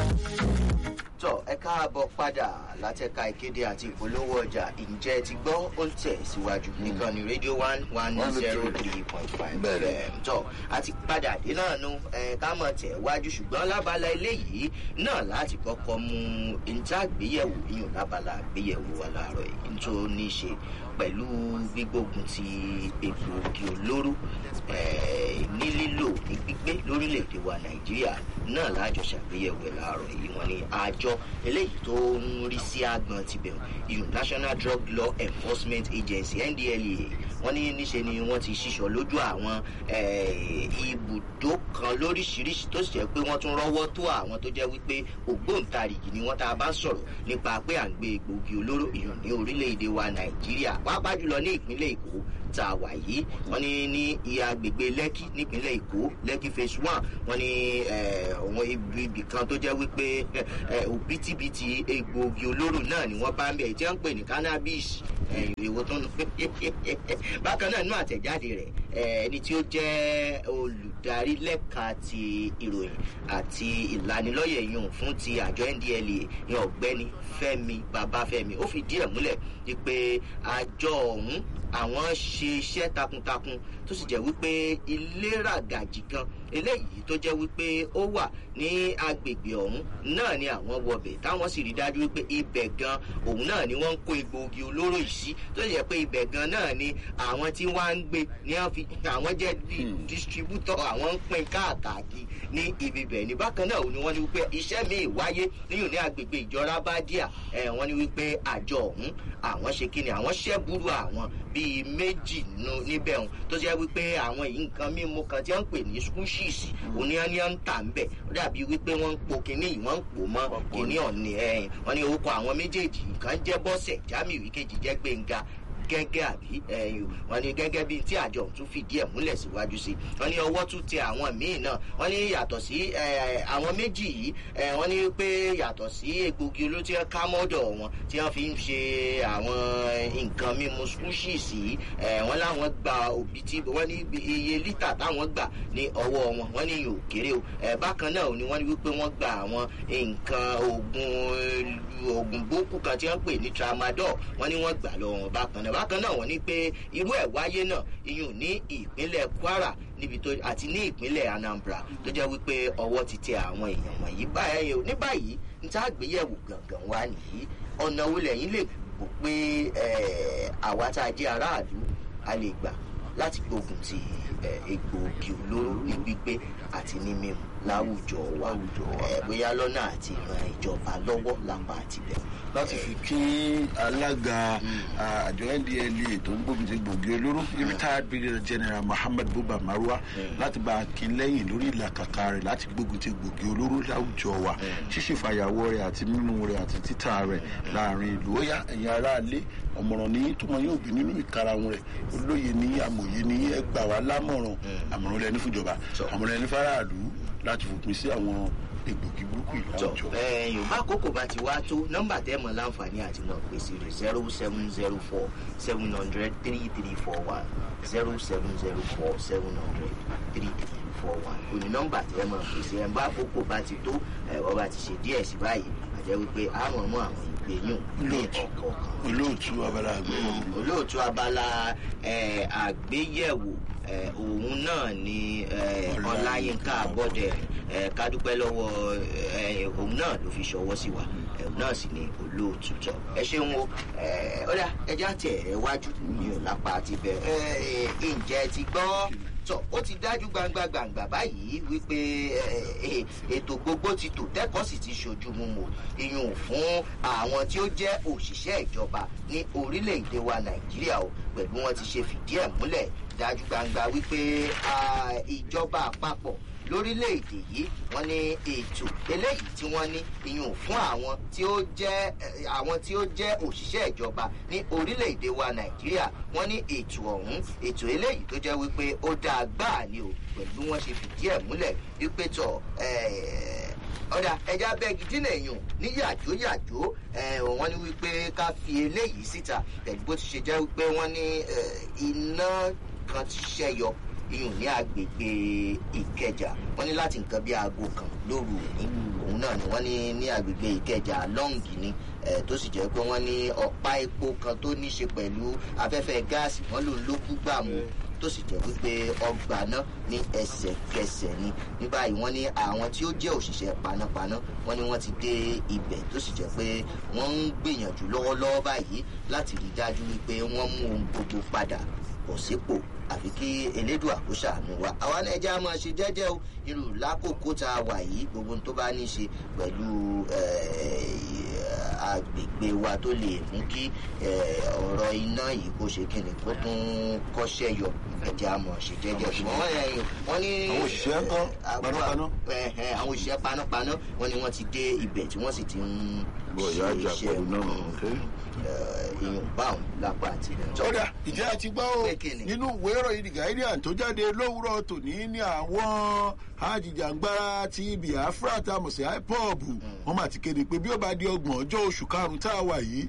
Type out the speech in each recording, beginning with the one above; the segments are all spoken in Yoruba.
tọ ẹ káàbọ̀ padà látẹ̀ka ìkéde àti ìpolówó ọjà ǹjẹ́ ti gbọ́ ó ń tẹ̀ síwájú nìkan ní rédíò one one zero three point five fm tọ àti padà dé náà nu ẹ ká mọ̀ tẹ̀ wájú ṣùgbọ́n lábala eléyìí náà láti kọ́kọ́ mú ìntàgbéyẹ̀wò yíyan lábala àgbéyẹ̀wò wa láàárọ̀ yìí tó ní í ṣe pẹ̀lú gbígbógun ti egbòogi olóró ní lílò ní gbígbé lórílẹ̀‐èdè wa nàìjíríà náà láàjọ ṣàgbéyẹ̀wò ẹ̀ láàárọ̀ yìí wọ́n ní àjọ eléyìí tó ń rí sí àgbọn tibẹ̀ ìyún national drug law enforcement agency ndlea wọ́n ní níṣe ni wọ́n ti ṣíṣọ lójú àwọn ibùdó kan lóríṣiríṣi tó sì jẹ́ pé wọ́n tún rọ́wọ́ tó àwọn tó jẹ́ wípé ògbóǹtarìgì ni wọ́n tá a bá ń sọ̀rọ̀ nípa pé à ń gbé egbòogi olóró ìyún ní orílẹ̀-èdè wa nàìjíríà pàápàá jùlọ ní ìpínlẹ̀ èkó tá a wà yìí wọ́n ní ní ìyá agbègbè lẹ́kì nípínlẹ̀ èkó lẹ́kì phase one wọ́n ní àwọn ibì kan tó jẹ́ wípé òbítíbitì egbòogi olóró náà ni wọ́n bá ń bẹ̀ jẹ́ ń pè ní cannabis ìwò tó ń bákan náà nínú àtẹ̀jáde rẹ̀ ẹni tí ó jẹ́ olùdarí lẹ́ka ti ìròyìn àti ìlanilọ́yẹ̀ yùn fún ti àjọ ndla ní ọ̀gbẹ́ni fẹ́mi babafẹ́mi ó fi díẹ̀ múlẹ̀ wípé àjọ ọ̀hún àwọn ṣe iṣẹ́ takuntakun tó sì jẹ́ wípé ìléragàjì kan eléyìí tó jẹ́ wípé ó wà ní agbègbè ọ̀hún náà ni àwọn wọbẹ̀ táwọn sì rí dájú wípé ibẹ̀ gan òun náà ni wọ́n ń kó egbòogi olóró yìí sí tó sì jẹ́ pé ibẹ̀ gan náà ni àwọn tí wọ́n á ń gbé ní àwọn jẹ́ distributor àwọn ń pín káàkiri ní ibi bẹ̀ ní bákan náà ni wọ́n ní wípé iṣẹ́ míì wáyé níyùn ní agbègbè ìjọra bá díà wọ́n ní wípé àjọ ọ̀hún àwọn ṣe kí ni àwọn ṣẹ́búrú àwọn bíi méjì níbẹ̀ ọ̀hún tó jẹ́ wípé àwọn yìí nǹkan mímu kan tí wọ́n ń pè ní skúṣìsì oníyànníyàn ń tà ń bẹ̀ ó dàbí wípé wọ́n ń po kinní yìí wọ́n ń pò mọ́ kinní ọ̀nì ẹ̀yìn wọ́n ní orúkọ àwọn méjèèjì kan jẹ́ bọ́sẹ̀ jamiu ìkejì jẹ́ gbẹ̀ngà gẹ́gẹ́ àbí ẹ̀yìn wọn ni gẹ́gẹ́ bíi tí àjọ tún fìdí ẹ̀ múlẹ̀ síwájú sí wọn ní ọwọ́ tún tẹ àwọn míì náà wọn ní yàtọ̀ sí àwọn méjì yìí wọn ní pé yàtọ̀ sí egbògi olóòtú ká mọ́dọ̀ wọn tí wọ́n fi ń ṣe àwọn nǹkan mímu skúṣìs yìí wọn láwọn gba òbí tí wọ́n ní iye lítà táwọn gbà ní ọwọ́ wọn wọ́n ní yóò kéré o bákan náà ni wọ́n ní wípé wọ́n gba àwọn nǹkan oògùn oògùn bókù kan tí wọ́n pè ní tramadol wọ́n ní wọ́n gbà lọ́wọ́ bákan náà bákan náà wọ́n ní pé irú ẹ̀ wáyé náà iyùn ní ìpínlẹ̀ kwara níbi tó àti ní ìpínlẹ̀ anambra tó jẹ́ wípé ọwọ́ ti tẹ àwọn èèyàn wọ̀nyí báyìí ní báyìí ní tá a gbéyẹ̀wò gangan wá nìyí ọ̀nà wo lẹ́yìn lè gbò pé àwa tá a jẹ́ aráàlú a lè gbà láti gbógun ti egbòogi olóró ní gbígbé àti ní mímu láwùjọ wa bóyá lọ́nà àti ìran ìjọba lọ́wọ́ lápá àtibẹ̀. láti fi kí alága àjọ ndla tó ń gbógun ti gbòógì olóró retired brigadier general muhammed buba marwa láti bá a kí lẹ́yìn lórí ìlàkàkà rẹ̀ láti gbógun ti gbòógì olóró láwùjọ wa ṣíṣe fàyàwọ́ rẹ̀ àti mímú rẹ̀ àti títà rẹ̀ láàrin ìlú ó yá ẹ̀yin aráalé ọ̀mọ̀ràn ní tó wọn yóò bí nínú ìkarahun rẹ̀ olóye ní amòye ní ẹgbà wa lámọ̀ràn àmọ̀ràn lẹ́ni fúnjọba àmọ̀ràn lẹ́ni fáráàlú láti fòpin sí àwọn egbògi burúkú ìlàwùjọ. yorùbá àkókò bá ti wá tó nọmba tẹ mọ láǹfààní àti mọ pèsè rẹ zero seven zero four seven hundred three three four one zero seven zero four seven hundred three three four one òní nọmba tẹ mọ pèsè ẹ bá àkókò bá ti tó ẹ wọ́n bá ti ṣe díẹ̀ sí báyìí àjẹ́ wípé àmọ́ mọ́ àwọn ìgbéyùn ní ọ̀kọ̀ọ̀kan. olóòtú abala àgbéyẹ̀wò. olóòtú abala àgbéyẹ̀wò òun náà ni ọláyínká abọ́dẹ kádúpẹ́ lọ́wọ́ òun náà ló fi ṣọwọ́ sí wa òun náà sì ni olóòtú tọ ẹ ṣeun o ọ̀dà ẹja tẹ̀ ẹ wájú ní ọ̀lápá ti bẹ̀ ǹjẹ́ ti gbọ́ tọ ó ti dájú gbangba gbangba báyìí wípé ètò gbogbo ti tò tẹ́kọ̀ọ́ sì ti ṣojú mímu iyùn fún àwọn tí ó jẹ́ òṣìṣẹ́ ìjọba ní orílẹ̀-èdè wa nàìjíríà o pẹ̀lú wọn ti ṣe fìdí ẹ̀ múlẹ̀ dájú gbangba wípé ìjọba àpapọ̀ lórílẹ̀‐èdè yìí wọ́n ní ètò eléyìí tí wọ́n ní ìyún fún àwọn tí ó jẹ́ àwọn tí ó jẹ́ òṣìṣẹ́ ìjọba ní orílẹ̀‐èdè wa nàìjíríà wọ́n ní ètò ọ̀hún ètò eléyìí tó jẹ́ wípé ó dáa gbáà ni o pẹ̀lú wọ́n ṣe fìdí ẹ̀ múlẹ̀ wípé tọ̀ ọ̀dà ẹja bẹ́ẹ̀gì dínà èèyàn ní yàjó yàjó wọ́n ní wípé ká fi eléyìí síta pẹ̀lú bó ti ṣe jẹ́ wípé wọ́n ní iná kan ti ṣẹ́yọ iyùn ní agbègbè ìkẹjà wọ́n ní láti nǹkan bí aago kan lóru òní òun náà ni wọ́n ní ní agbègbè ìkẹjà lọ́ǹgì ni tó sì jẹ́ pé wọ́n ní ọ̀pá epo kan tó ní ṣe pẹ̀lú afẹ́fẹ́ gáàsì wọ́n lòun ló kú gbàmù tó sì jẹ́ wípé ọgbà náà ní ẹsẹ̀kẹsẹ̀ ni ní báyìí wọ́n ní àwọn tí ó jẹ́ òṣìṣẹ́ panápaná wọ́n ní wọ́n ti dé ibẹ̀ tó sì jẹ́ pé wọ́n ń gbìyànjú lọ́wọ́lọ́wọ́ báyìí láti rí dájú wípé wọ́n mú ohun gbogbo padà bọ̀ sípò àfi kí elédùn àkóṣà àánú wa àwa náà ẹja máa ṣe jẹ́jẹ́ o irú lákòókò tá a wà yìí gbogbo tó bá ní í ṣe pẹ̀lú agbègbè wa tó lè mú kí ọ̀rọ̀ iná yìí kó ṣe kíni kó tún kọ́ṣẹ́ yọ ẹja máa ṣe jẹ́jẹ́ ṣùgbọ́n wọ́n ní. àwọn òṣìṣẹ́ kan panápaná. àwọn òṣìṣẹ́ panápaná wọ́n ní wọ́n ti dé ibẹ̀ tí wọ́n sì ti ń bọ̀ ìyá àjà pẹ̀lú náà èèyàn báwọn lápá àti ilẹ̀. ọ̀dà ìjẹ́ àti gbọ́ o nínú ìwé ìròyìn the guardian tó jáde lówùrọ̀ tòní ní àwọn ajìjàngbara ti biafra tá a mọ̀ sí ipob wọ́n mà ti kéde pé bí ó bá di ọgbọ̀n ọjọ́ oṣù karùn-ún tá a wà yìí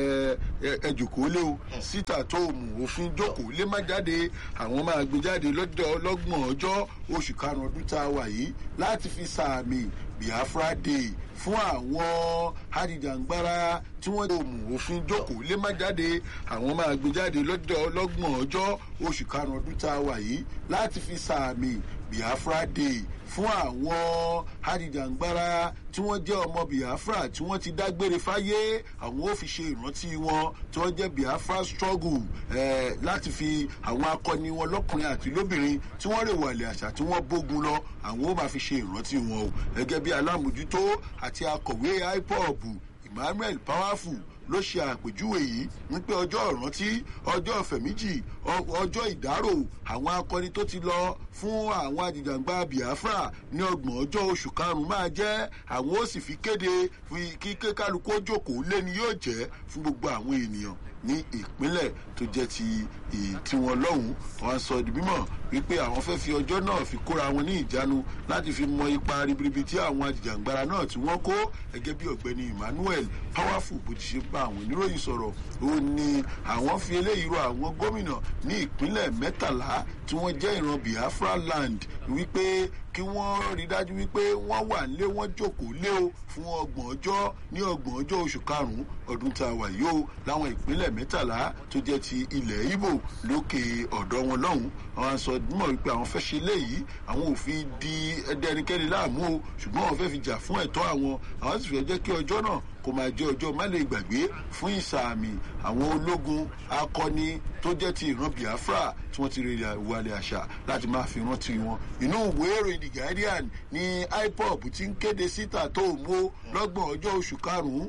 ẹ jòkó lé o síta tó mú òfin jókòó lé má jáde àwọn máa gbé jáde lọ́jọ́ ọlọ́gbọ̀n ọjọ́ oṣù karùn-ún ọdún tá a wà yìí láti fi sàmì biafra day fún àwọn ajìjàngbara tí wọ́n lè mú òfin jókòó lé má jáde àwọn máa gbé jáde lọ́jọ́ ọlọ́gbọ̀n ọjọ́ oṣù karùn-ún ọdún tá a wà yìí láti fi sàmì biafra day fún àwọn ajìjàngbara tí wọ́n jẹ́ ọmọ biafra tí wọ́n ti dágbére fáyé àwọn ò fi ṣe ìrántí wọn tí wọ́n jẹ́ biafra struggle eh, láti fi àwọn akọni wọn lọ́kùnrin àti lóbìnrin tí wọ́n rè wàlẹ̀ àṣà tí wọ́n bógun lọ àwọn ò máa fi ṣe ìrántí wọn o gẹ́gẹ́ bí alámòjútó àti akọ̀wé ipob emmanuel powerful ló ṣe àpèjúwe yìí wípé ọjọ́ ìrántí ọjọ́ ìfẹ̀míjì ọjọ́ ìdárò àwọn akọni tó ti lọ fún àwọn ajìjàngbá biafra ní ọgbọ̀n ọjọ́ oṣù karùn-ún máa jẹ́ àwọn ó sì fi kéde kí kálukú ó jókòó lé ni yóò jẹ́ fún gbogbo àwọn ènìyàn ní ìpínlẹ̀ tó jẹ́ ti tiwọn lọ́hùn wọn sọ di mímọ̀ wípé àwọn fẹ́ fi ọjọ́ náà fi kóra wọn ní ìjánu láti fi mọ ipa ribiribi tí àwọn ajìjàngbara náà tí wọ́n kó gẹ́gẹ́ bí ọ̀gbẹ́ni emmanuel powerful bó ti ṣe bá àwọn oníròyìn sọ̀rọ̀ ó ní àwọn fi eléyìí rọ àwọn gómìnà ní ìpínlẹ̀ mẹ́tàlá tí wọ́n jẹ́ ìran biafra land wípé kí wọ́n rí dájú wípé wọ́n wà nílé wọ́n jókòó lé o fún ọgbọ̀n ọjọ́ ní ọgbọ̀n ọjọ́ oṣù karùn-ún ọdún tá a wà yìí o láwọn ìpínlẹ̀ mẹ́tàlá tó jẹ́ ti ilẹ̀ ibo lókè ọ̀dọ́ wọn lọ́hùn àwọn sọ mọ̀ wípé àwọn fẹ́ ṣe léyìí àwọn ò fi di ẹdẹnikẹ́ni láàmú o ṣùgbọ́n àwọn fẹ́ fi jà fún ẹ̀tọ́ àwọn àwọn sì fẹ́ jẹ́ kí ọjọ́ náà kò máa jẹ́ ọjọ́ má lè gbàgbé fún ìsàmì àwọn ológun akọni tó jẹ́ ti ìran biafra tí wọ́n ti rí ìwàlẹ̀ àṣà láti máa fi rántí wọn inú ìwé ìròyìn the guardian ní ipob ti ń kéde síta tó mú lọ́gbọ̀n ọjọ́ oṣù karùn-ún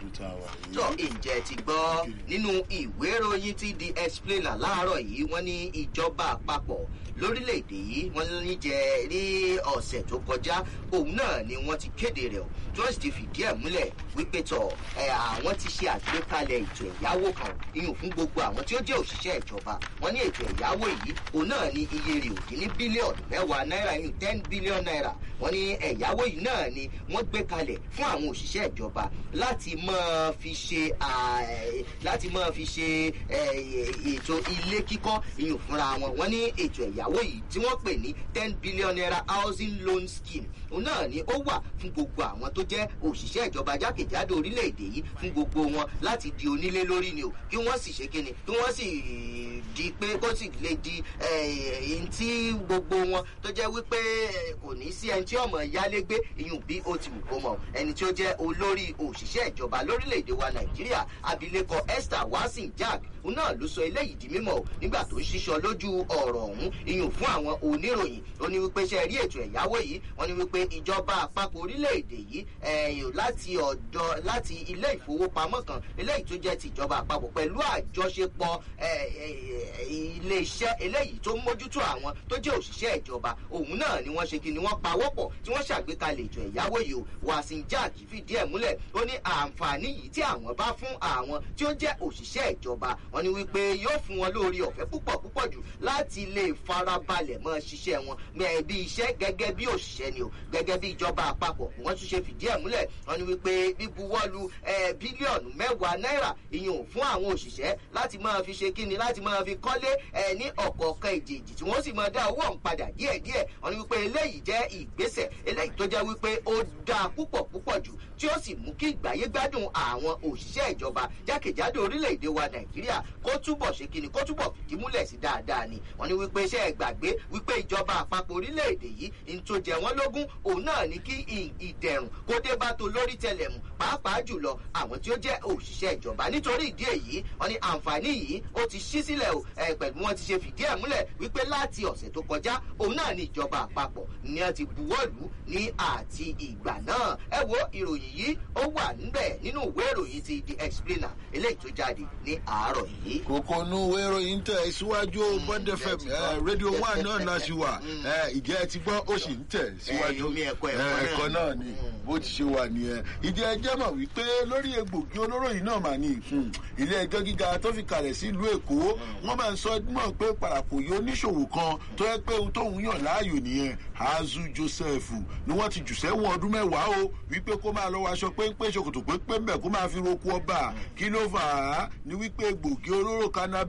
tó ǹjẹ́ ti gbọ́ nínú ìwé ìròyìn ti di explainer láàárọ̀ yìí wọ́n ní ìjọba àpapọ̀ lórílẹ̀‐èdè yìí wọ́n ní jẹ́ rí ọ̀sẹ̀ tó kọjá òun náà ni wọ́n ti kéde rẹ̀ tí wọ́n sì ti fìdí ẹ̀ múlẹ̀ wípé tọ̀ àwọn ti ṣe àgbékalẹ̀ ètò ẹ̀yáwó kan iyùn fún gbogbo àwọn tí ó jẹ́ òṣìṣẹ́ ìjọba wọ́n ní ètò ẹ̀yáwó yìí òun náà ni iye rẹ̀ òdì ní bílíọ̀nù mẹ́wàá náírà iyùn ten billion naira wọ́n ní ẹ̀yáwó yìí náà ni wọ́n gbé kalẹ̀ fún àwọn òṣìṣẹ́ ìjọba láti máa fi ṣe láti máa fi ṣe ètò ilé kíkọ́ iyùn fúnra wọn wọ́n ní ètò ẹ̀yáwó yìí tí wọ́n pè ní ten billion naira housing loan scheme òun náà ni ó wà fún gbogbo àwọn tó jẹ́ òṣìṣẹ́ ìjọba jákèjádò orílẹ̀-èdè yìí fún gbogbo wọn láti di onílé lórí ni o kí wọ́n sì ṣe kíni kí wọ́n sì di pé kó sì lè di ẹ̀yìn tí gbogbo wọn tó jẹ́ wípé kò ní sí ẹni tí ọmọ yálégbé ìyún bí ó ti wù kó mọ̀ ẹni tí ó jẹ́ olórí òṣìṣẹ́ ìjọba lórílẹ̀‐èdè wa nàìjíríà abilékọ esther wasin jack òun náà ló sọ eléyìí di mímọ nígbà tó ń ṣiṣọ lójú ọ̀rọ̀ ọ̀hún ìyún fún àwọn oníròyìn ó ní wípé ṣe rí ètò ẹ̀yáwó yìí wọ́n ní wípé ìjọba àpapọ̀ orílẹ̀-èdè yìí ẹ̀yìn láti ọ̀dọ̀ láti ilé ìfowópamọ́ kan eléyìí tó jẹ́ ti ìjọba àpapọ̀ pẹ̀lú àjọṣepọ̀ ilé iṣẹ́ eléyìí tó ń mójútó àwọn tó jẹ́ òṣìṣẹ́ ìjọba òun náà ni wọ́n ṣe kí ni wọ́n pawọ́pọ̀ tí wọ́n ṣàgbékalẹ̀ ètò ẹ̀yáwó yìí o wàsíù jack fìdí ẹ̀ múlẹ̀ ó ní àǹfààní àǹfààní yìí tí àwọn bá fún àwọn tí ó jẹ́ òṣìṣẹ́ ìjọba wọn ni wípé yóò fún wọn lórí ọ̀fẹ́ púpọ̀ púpọ̀ jù láti lè farabalẹ̀ mọ́ ṣiṣẹ́ wọn bí iṣẹ́ gẹ́gẹ́ bí òṣìṣẹ́ ni o gẹ́gẹ́ bí ìjọba àpapọ̀ wọ́n tún ṣe fìdí ẹ̀ múlẹ̀ wọn ni wípé bíbuwọ́lu bílíọ̀nù mẹ́wàá náírà ìyẹn fún àwọn òṣìṣẹ́ láti máa fi ṣe kíni láti máa fi kọ́lé ní ọ̀kọ̀ọ̀kan èjèèjì tí wọ́n sì máa dá owó ọ̀hún padà díẹ̀díẹ̀ wọn ni wípé eléyìí jẹ́ ìgbésẹ̀ eléyìí tó jẹ́ wípé ó dáa púpọ̀ púpọ̀ jù tí ó sì mú kí ìgbáyé gbádùn àwọn òṣìṣẹ́ ìjọba jákèjádò orílẹ̀-èdè wa nàìjíríà kó túbọ̀ ṣe kíni kó túbọ̀ fìdí múlẹ̀ sí dáadáa ni wọ́n ní wípé iṣẹ́ ìgbàgbé wípé ìjọba àpapọ̀ orílẹ̀-èdè yìí ń tó jẹ wọ́n lógún òun náà ní kí ìdẹ̀rùn kó dé bá tó lórí tẹlẹ̀mù pàápàá jùlọ àwọn tí ó jẹ́ òṣìṣẹ́ ìjọba nítorí ìdí èyí wọ́n ní àǹfààní yìí ó ti ṣí sílẹ̀ o pẹ̀lú wọn ti ṣe fìdí ẹ̀ múlẹ̀ wípé láti ọ̀sẹ̀ tó kọjá òun náà ní ìjọba àpapọ̀ ni wọ́n ti buwọ́lù ní àti ìgbà náà ẹ wo ìròyìn yìí ó wà níbẹ̀ nínú ìwé ìròyìn ti the explainer eléyìí tó jáde ní àárọ̀ yìí. kókó nu ìwé ìròyìn tẹ̀ síwájú bond fm rédíò one náà náà ṣì wà ìjẹ́ ẹ ti gbọ́ ó sì ń tẹ̀ síwájú ẹ̀kọ́ náà ni bó ti ṣe wà nìyẹn ìjẹ́ ẹ jẹ́ mọ̀ wípé lórí egbògi olóró yìí náà mà ní ilé ẹjọ́ gíga tó fi kalẹ̀ sílùú èkó wọ́n máa ń sọ mọ̀ pé parapò yìí oníṣòwò kan tó yẹ pé ohun tóun yàn láàyò nìyẹn azu joseph ni wọ́n ti jù sẹ́wọ̀n ọdún mẹ́wàá o wípé kó máa lọ́wọ́ aṣọ péńpé ṣòkòtò péńpé ń bẹ̀ kó máa fi roko ọba kí ló fà á ni wípé egbògi olóró cannabis